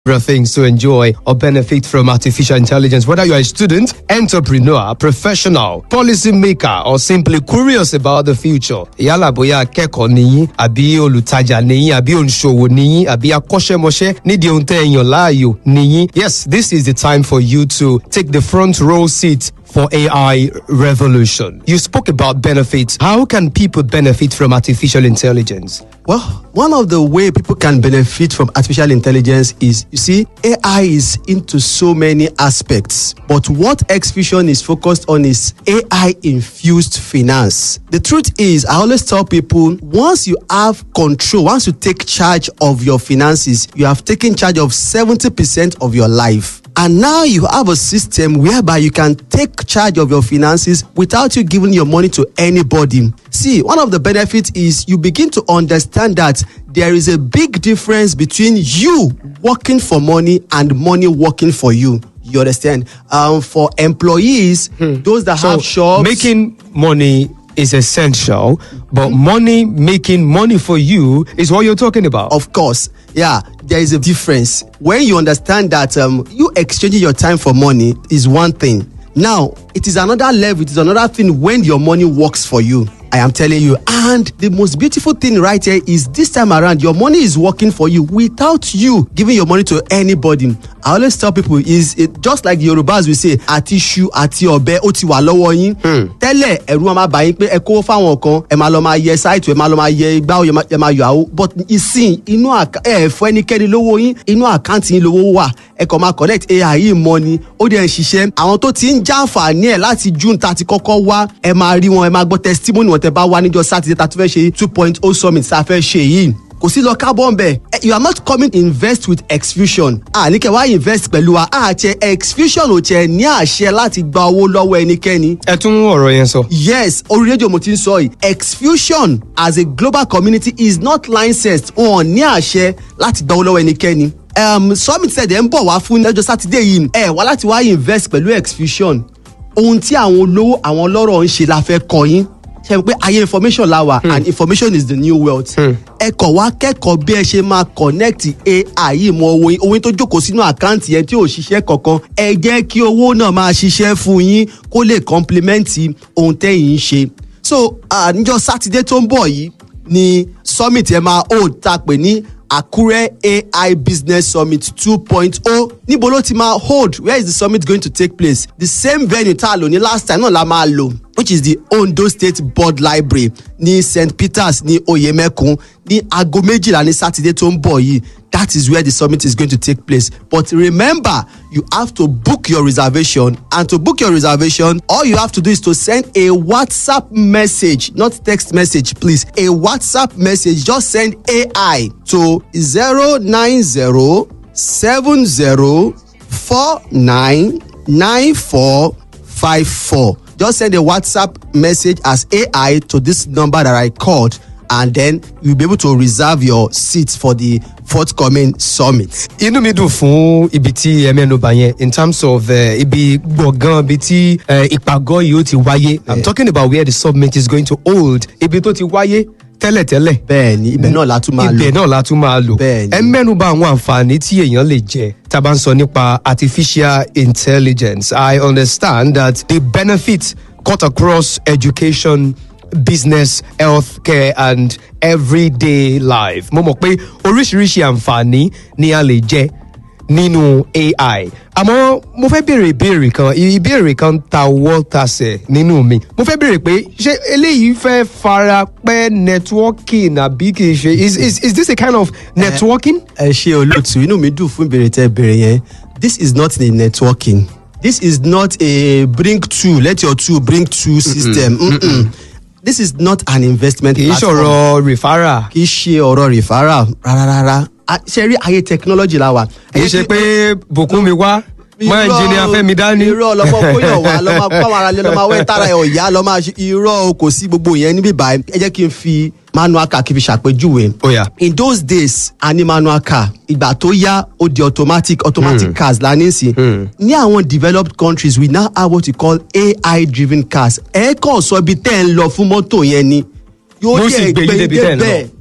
things to enjoy or benefit from artificial intelligence, whether you're a student, entrepreneur, professional, policymaker, or simply curious about the future. Yálà bóyá akẹ́kọ̀ọ́ nìyí, àbí olùtajà nìyí, àbí òǹṣòwò nìyí, àbí akọ́ṣẹ́mọṣẹ́ nídìí ohun tẹ́ èèyàn láàyò nìyí. Yes, this is the time for you to take the front row seat for AI revolution. You spoke about benefits. How can people benefit from artificial intelligence? Well, one of the way people can benefit from artificial intelligence is you see, AI is into so many aspects, but what Xfusion is focused on is AI infused finance. The truth is, I always tell people once you have control, once you take charge of your finances, you have taken charge of 70% of your life. And now you have a system whereby you can take charge of your finances without you giving your money to anybody. See, one of the benefits is you begin to understand that there is a big difference between you working for money and money working for you. You understand? Um, for employees, those that have shops, making money is essential, but money making money for you is what you're talking about. Of course, yeah, there is a difference. When you understand that um, you exchanging your time for money is one thing. Now, it is another level, it is another thing when your money works for you. I am telling you. And the most beautiful thing right here is this time around, your money is working for you without you giving your money to anybody. I always tell people is it just like the Yorubas will say, àti iṣu àti ọ̀bẹ ó ti wà lọ́wọ́ yín. Tẹ́lẹ̀ ẹ̀rù máa bá yín pé ẹ kó fáwọn kan, ẹ máa lọ máa yẹ sáìtù, ẹ máa lọ máa yẹ igbá, ẹ máa yọ àwo. But ìsìn inú ẹ fún ẹnikẹ́ni lówó yín, inú àkáǹtì yín lówó wà. Ẹ kàn máa connect AI yìí mọ́ ni, ó dẹ̀ ń ṣiṣẹ́. Àwọn tó ti ń jàǹfààní ẹ̀ láti June tá a ti kọ́kọ́ wá, ẹ máa rí wọn, ẹ máa gbọ́ testimony wọn tẹ bá wá níjọ́ sátidé tá a tún fẹ́ ṣe two point oh summit tá a fẹ́ ṣe yìí kò sí lọ kábọ̀ ń bẹ̀. you are not coming invest with exfusion. àní kẹ́ wá invest pẹ̀lú wa àti exfusion ò tiẹ̀ ní àṣẹ láti gba owó lọ́wọ́ ẹnikẹ́ni. ẹ tún ọ̀rọ̀ yẹn sọ. yes orí rédíò mo ti ń sọ yìí exfusion as a global community is not licensed wọn ní àṣẹ láti gba owó lọ́wọ́ ẹnikẹ́ni. Um, summit ṣẹ̀dẹ̀ ń bọ̀ wá fún lọ́jọ́ sátidé yìí ẹ wá láti wá invest pẹ̀lú exfusion ohun tí àwọn olówó àwọn ọlọ́rọ̀ ń ṣe la fẹ́ kọ́ yín ṣe pé ayé information la wà and information is the new wealth. ẹ kọ̀ wá kẹ́kọ̀ọ́ bí ẹ ṣe máa connect AI yìí mọ owó yín owó yín tó jókòó sínú àkáǹtì yẹn tí ò ṣiṣẹ́ kankan ẹ jẹ́ kí owó náà máa ṣiṣẹ́ fún yín kó lè complement ohun tẹ́yìn ń ṣe. so níjọ́ sátidé tó ń bọ̀ yìí ni summit ẹ máa hold tá a pè ní Akure AI Business Summit 2.0 níbo ló ti máa hold where is the summit going to take place the same venue tá a lò ní last time náà la máa lò which is the Ondo State Board Library ní St Peters ní Oyemekun ní aago méjìlá ní Sátidé tó ń bọ̀ yìí that is where the summit is going to take place but remember you have to book your reservation and to book your reservation all you have to do is to send a WhatsApp message not text message please a WhatsApp message just send AI to zero nine zero seven zero four nine nine four five four just send a WhatsApp message as AI to this number that I called and then you'll be able to reserve your seats for the forthcoming summit. inú mi dùn fún ibi tí ẹ mẹ́nuba yẹn in terms of uh, ibi gbọ̀ngàn ibi tí uh, ìpàgọ́ yìí ó ti wáyé i'm talking about where the summit is going to hold ibi tó ti wáyé tẹ́lẹ̀tẹ́lẹ̀. bẹ́ẹ̀ni ibẹ̀ náà la tún máa lò ibẹ̀ náà la tún máa lò. Bẹ́ẹ̀ni. ẹ mẹ́nuba àwọn àǹfààní tí èèyàn lè jẹ tá a bá ń sọ nípa artificial intelligence i understand that the benefits cut across education business healthcare and everyday life mo mọ̀ pé oríṣiríṣi àǹfààní ni a lè jẹ nínú ai àmọ́ mo fẹ́ béèrè ìbéèrè kan ìbéèrè kan ta wọ́ tasẹ̀ nínú mi mo fẹ́ béèrè pé ṣé eléyìí fẹ́ fara pẹ́ networking àbí kì í ṣe is is is this a kind of networking. ẹ ṣe olóòtú inú mi dùn fún ìbéèrè tẹ ìbéèrè yẹn this is not a networking this is not a bring two let your two bring two system Mm-mm. this is not an investment kì í platform ṣọ̀rọ̀ referral kì í ṣe ọ̀rọ̀ referral rárá A- ṣe rí ayé technology la wà. kì í ṣe pé bùkún mi wá mọ Irọ́ ẹnjìnìá fẹ́mi dání. irọ́ lọ́mọ kóyàn wá lọ́mọ pàwọn ara lé lọ́mọ awẹ́ tára ẹ̀ ọ̀yá lọ́mọ àṣẹ irọ́ o, kò sí gbogbo yẹn níbí báyìí ẹ jẹ́ kí n fi manual car kí n fi ṣàpèjúwe. Ó yá. in those days a ní manual car ìgbà tó yá ó di automatic automatic cars la ní sí. ní àwọn developed countries we now have what we call AI driven cars ẹ kàn sọ ibi tẹ́ ẹ ń lọ fún mọ́tò yẹn ni. Yóò sì gbé yín débi tẹ́ ẹ ń lọ. débẹ̀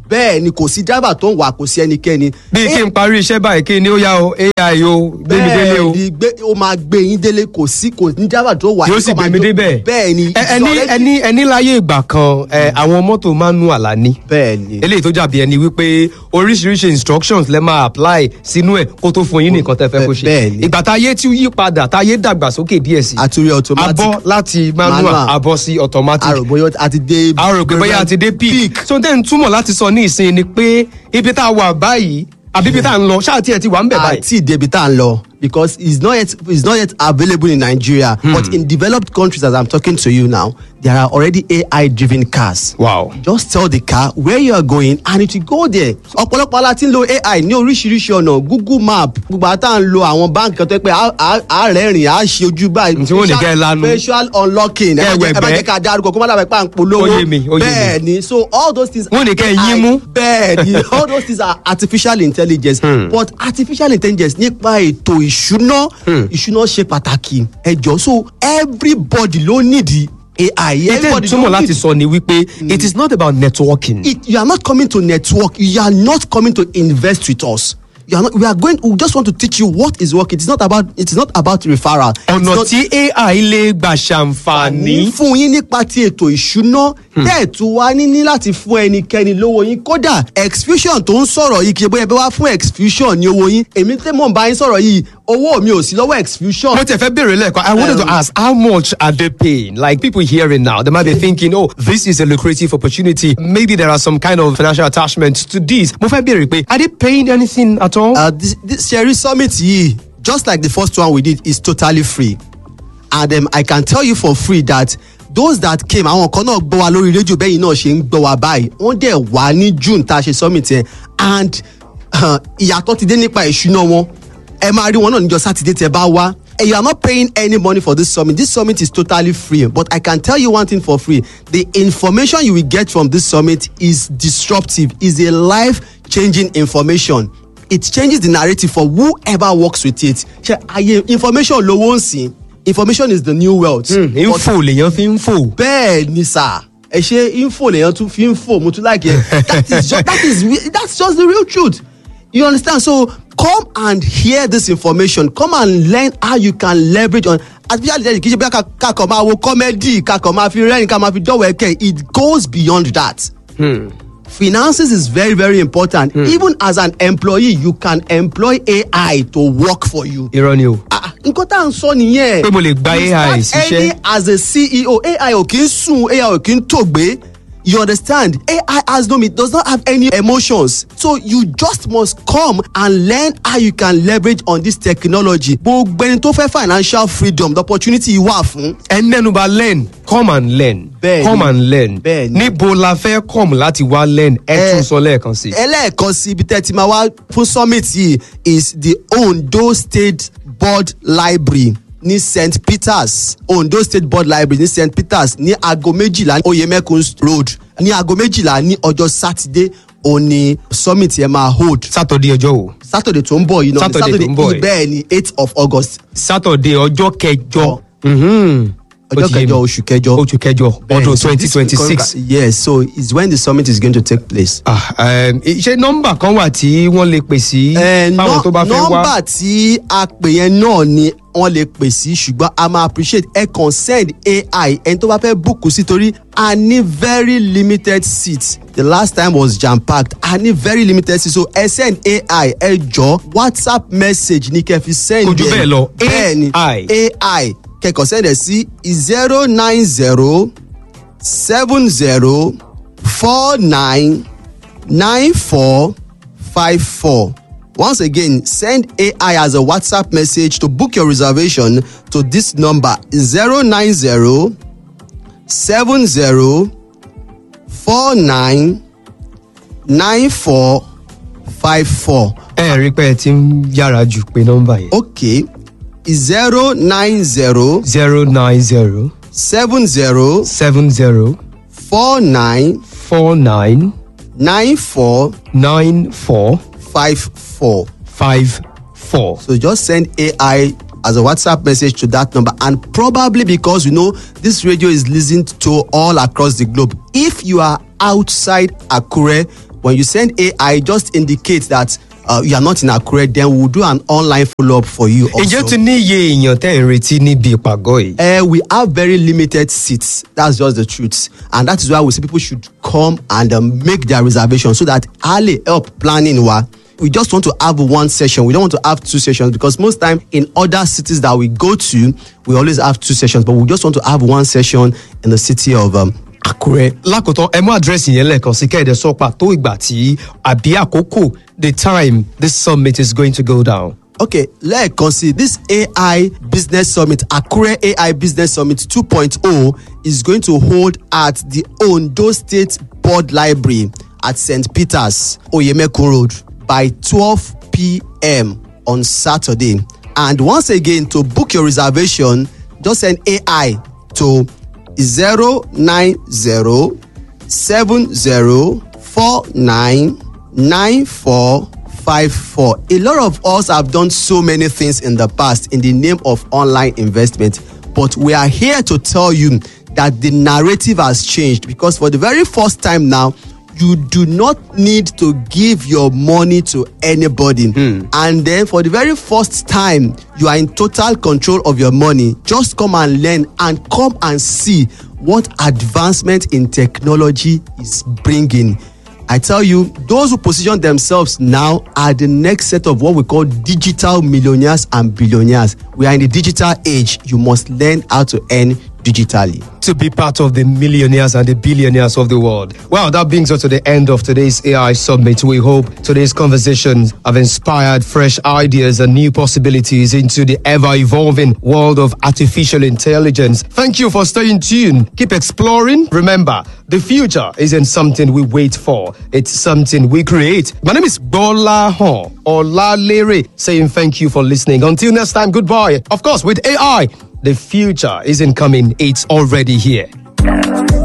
bẹ́ẹ̀ ni kò sí driver tó ń wà kò sí ẹnikẹ́ni. bí kí n parí iṣẹ́ báyìí kí ni ó yá o ai o gbé mi délé o bẹ́ẹ̀ ni gbé ó máa gbé yín délé kò sí kò ní driver tó wà. yóò sì gbé mi débẹ̀. bẹ́ẹ̀ ni Ẹ- ẹni ẹni ẹni láyé ìgbà kan ẹ, àwọn mọ́tò manual la ní bẹ́ẹ̀ ni eléyìí tó jàbí ẹni wípé oríṣiríṣi instructions lẹ máa apply sínú ẹ kó tó fún yín ní nǹkan tẹ́ fẹ́ kó ṣe Bẹ́ẹ̀ ni. ìgbà táyé tí ó yí padà táyé dàgbàsókè díẹ̀ sí àtúrí automatic abọ́ láti manual Manual. abọ́ sí automatic àròbóyọ àti dé. a rò pé bóyá a ti dé peak so then túmọ̀ láti sọ ní ìsìn ni pé ibi tá a wà báyìí àbí ibi tá a ń lọ ṣáà tí ẹ ti wà ń bẹ̀ báyìí. àti ìdèbí tá à ń lọ because it's not yet it's not yet available in Nigeria hmm. but in developed countries as I'm talking to you now there are already AI driven cars. wow just tell the car where you are going and it will go there. ọ̀pọ̀lọpọ̀ ala ti ń lo AI ní oríṣiríṣi ọ̀nà Google map gbogbo àtà ń lo àwọn báńkì kan tó yẹ pé á- á- á rẹ́rìn á ṣe ojú báyìí. Tí wọ́n ní Facial- kẹ́ ẹ lanu. facial unlocking ẹ má Kẹ́ ẹ jẹ́- ẹ má wẹ̀gbẹ́. jẹ́ ká dárúkọ kó má dàbẹ̀ pa à ń polówó. Ó yé mi, ó yé mi. bẹ́ẹ̀ ni so all those things. Wọ́n ní kẹ́ ẹ AI yín mú. bẹ́ẹ̀ ni all those things are artificial intelligence but artificial intelligence nípa ètò ìṣúná ìṣúná ṣe pàtàkì ẹ jọ so everybody ló nídìí AI ìtẹ́ everybody túmọ̀ ló láti need- sọ ni wípé it is not about networking. it, you are not coming to network you are not coming to invest with us you are not we are going we just want to teach you what is working it is not about it is not about referral It's ọ̀nà not- tí ai lè gbà ṣàǹfààní. ní fún yín nípa ti ètò ìṣúná tẹ́ ẹ̀ tún wá níní láti fún ẹnikẹ́ni lówó yín kódà exfusion tó ń sọ̀rọ̀ yìí kì í bóyá ẹ bá wá fún exfusion ní owó yín èmi tẹ́ mọ̀ ń bá yín sọ̀rọ̀ yìí owó mi ò sí lọ́wọ́ exfusion. mo tẹ fẹ́ béèrè lẹ́ẹ̀kan i wanted to Um, ask how much are they paying like people hearing now they might be thinking oh this is a lucrative opportunity maybe there are some kind of financial attachments to this mo fẹ́ béèrè pé are they paying anything at all. uh, this, this Sherry Summit yìí just like the first one we did is totally free and um, I can tell you for free that those that came àwọn kan náà gbọ́ wa lórí rédíò bẹ́yìn náà ṣe ń gbọ́ wa báyìí wọ́n dẹ̀ wá ní June tá a ṣe summit yẹn and uh, ìyàtọ̀ ti dé nípa ìṣúná wọn ẹ máa rí wọn náà níjọ́ sátidé tẹ́ bá wá and you are not paying any money for this summit this summit is totally free but I can tell you one thing for free the information you will get from this summit is disruptive is a life changing information it changes the narrative for whoever works with it ṣe àyè information lówó ń sìn information is the new wealth. But- info lèèyàn fi ń fò. bẹ́ẹ̀ ni sà ẹ ṣe info lèèyàn tún fi ń fò mo tún like ẹ that is just that is re- that's just the real truth you understand so come and hear this information come and learn how you can leverage on artificial intelligence kì í ṣe bí kakọ̀ máa wo comedy kakọ̀ máa fi rẹ́rìn ká máa fi dọ̀wọ́ ẹ̀kẹ́ it goes beyond that. finances is very very important even as an employee you can employ AI to work for you. irọ́ ni o. Ah, nǹkan tá à ń sọ nìyẹn. Pé mo lè gba You AI start ṣiṣẹ́. any as a CEO AI ò kí ń sùn AI ò kí ń tògbé you understand AI has no it does not have any emotions so you just must come and learn how you can leverage on this technology gbogbo ẹni tó fẹ́ financial freedom the opportunity yìí wà fún. ẹ mẹ́nuba learn come and learn Bẹ́ẹ̀ni. come and learn Bẹ́ẹ̀ni. níbo la fẹ́ come láti wá learn ẹ Ẹ- tún sọ lẹ́ẹ̀kan sí. ẹlẹ́ẹ̀kan sí ibi tẹ́ ti máa wá fún summit yìí is the Ondo State Board Library ní St Peters Ondo State Board Library ní St Peters ní aago méjìlá ní Oyemekun Road ní aago méjìlá ní ọjọ́ sátidé òní summit yẹn máa hold sátọ̀dé ọjọ́ o Saturday tó ń bọ̀ yìí náà Saturday tó ń bọ̀ yìí. bẹ́ẹ̀ ni eight of August sátọ̀dé ọjọ́ kẹjọ. Ọ. Mhm. Ó ọjọ́ ti yé mi. kẹjọ oṣù kẹjọ oṣù kẹjọ Bẹ́ẹ̀ ọdún ni, so twenty this twenty will six. come back- yes so it's when the summit is going to take place. Ah, um, ṣé nọ́mbà kan wà tí wọ́n lè pè sí Eh, fáwọn tó bá fẹ́ wá. nọ́mbà tí a pè yẹn náà ni wọ́n lè pè sí ṣùgbọ́n a máa appreciate ẹ kàn send AI ẹni tó bá fẹ́ búùkù sí torí a ní very limited seats the last time was jam packed a ní very limited seats so ẹ send AI ẹ jọ WhatsApp message ní kẹ́ fi send Kò jù ẹ. bẹ́ẹ̀ lọ, bẹ́ẹ̀ ni AI. AI kẹ́kọ̀ọ́ send ẹ sí zero nine zero seven zero four nine nine four five four. Once again, send AI as a WhatsApp message to book your reservation to this number 090 70 49 94 54. ẹ rí i pé ẹ ti ń yára jù pé nọ́mbà yẹn. Okay, 090 zero nine zero 70 seven zero 49 four nine 94 nine four 54. five four. So just send AI as a WhatsApp message to that number. And probably because you know this radio is listened to all across the globe. If you are outside Akure, when you send ai just indicate that uh, you are not in akure then we will do an online follow up for you ǹjẹ́ also. ti ní iye èèyàn tẹ́ ẹ̀ ń retí níbi ìpàgọ́ yìí. Uh, we have very limited seats. That's just the truth. And that is why we say people should come and um, make their reservation so that early help planning wa. We just want to have one session. We don't want to have two sessions because most time in other cities that we go to, we always have two sessions. But we just want to have one session in the city of um, Akure. lákòótán ẹ mú àdírẹ́sì yẹn lẹ́ẹ̀kan sí kẹ́ẹ̀dẹ̀ sọ pàtó ìgbà tí àbí àkókò the time this summit is going to go down. Okay, lẹ́ẹ̀kan sí this AI Business Summit Akure AI Business Summit 2.0 is going to hold at the Ondo State Board Library at St. Peter's, Oyemekun Road by 12 p.m. on Saturday. And once again, to book your reservation, just send AI to 090 7049 9454. A lot of us have done so many things in the past in the name of online investment, but we are here to tell you that the narrative has changed because for the very first time now, you do not need to give your money to anybody. And then for the very first time, you are in total control of your money. Just come and learn and come and see what advancement in technology is bringing. I tell you, those who position themselves now are the next set of what we call digital millionaires and billionaires. We are in the digital age. You must learn how to earn digitally. to be part of the millionaires and the billionaires of the world. Well, that brings us to the end of today's AI Summit. We hope today's conversations have inspired fresh ideas and new possibilities into the ever evolving world of artificial intelligence. Thank you for staying tuned. Keep exploring. Remember, the future isn't something we wait for, it's something we create. My name is Bola Hon Olalere saying thank you for listening. Until next time, goodbye. Of course, with AI, the future isn't coming, it's already here.